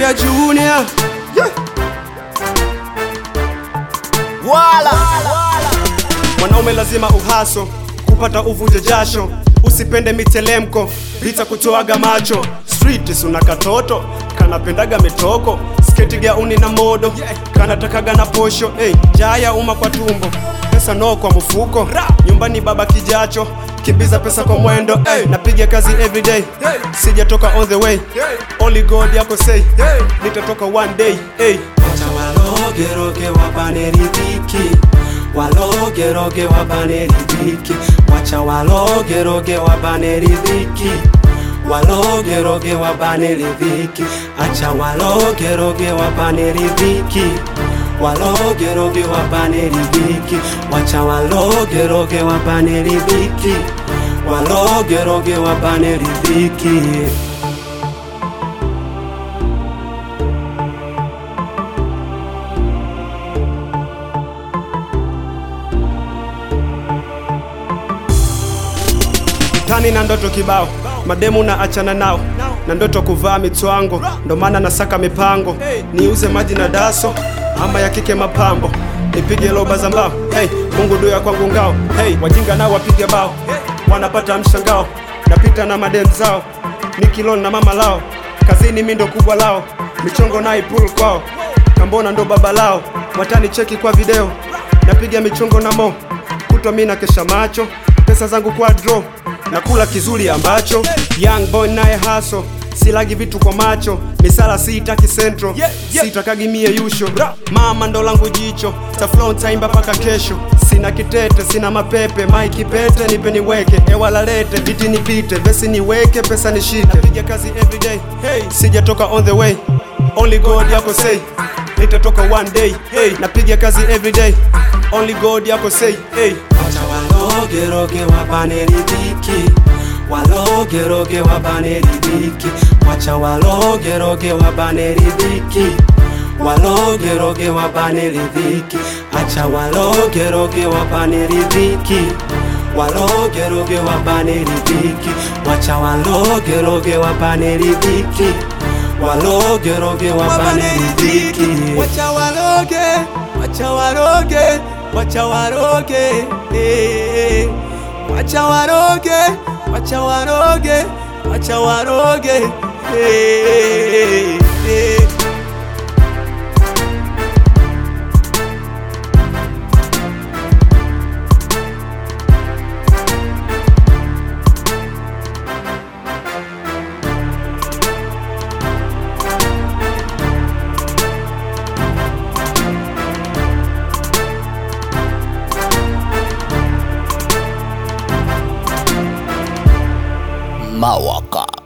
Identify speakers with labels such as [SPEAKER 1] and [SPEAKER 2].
[SPEAKER 1] Jaya Junior
[SPEAKER 2] wala
[SPEAKER 1] Mwanaume lazima uhaso kupata uvuje jasho, usipende mitelemko vita kutoaga macho. Street suna katoto kanapendaga mitoko, sketi gauni na modo kanatakaga na posho. Hey, jaya uma kwa tumbo, pesa no kwa mfuko, nyumbani baba kijacho kimbiza pesa kwa mwendo hey, napiga kazi everyday sijatoka on the way only God yako say nitatoka one day hey. Wacha walogeroge wabane riziki walogeroge wabane riziki wacha walogeroge wabane riziki walogeroge wabane riziki acha walogeroge wabane riziki walogeroge wabane riziki wacha walogeroge wabane riziki walogeroge wabane riziki tani na ndoto kibao mademu na achana nao na ndoto kuvaa mitwango ndo maana nasaka mipango niuze maji na daso ama ya kike mapambo nipige loba za mbao hey, mungu duya kwangu ngao hey, wajinga nao wapige bao wanapata mshangao napita na madem zao nikilon na mama lao kazini mi ndo kubwa lao michongo naipul kwao kambona ndo baba lao watani cheki kwa video napiga michongo na mo kutwa mi na kesha macho pesa zangu kwa draw nakula kizuri ambacho young boy naye haso silagi vitu kwa macho misala siitaki central sitakagi mie yusho mama ndo langu jicho taflow taimba paka kesho sina kitete sina mapepe maiki pete nipe niweke ewalalete viti nipite vesi niweke pesa nishike napiga kazi everyday hey. sijatoka on the way only god yako say nitatoka one day hey. napiga kazi everyday only god yako say hey. Wacha walogeroge wabane riziki walogeroge wabane riziki wacha walogeroge wabane riziki walogeroge wabane riziki acha walogeroge wabane riziki walogeroge wabane riziki wacha walogeroge wabane riziki walogeroge wabane riziki
[SPEAKER 2] wacha waroge wacha waroge wacha waroge eh. wacha waroge wacha waroge wacha waroge eh. eh. Mawaka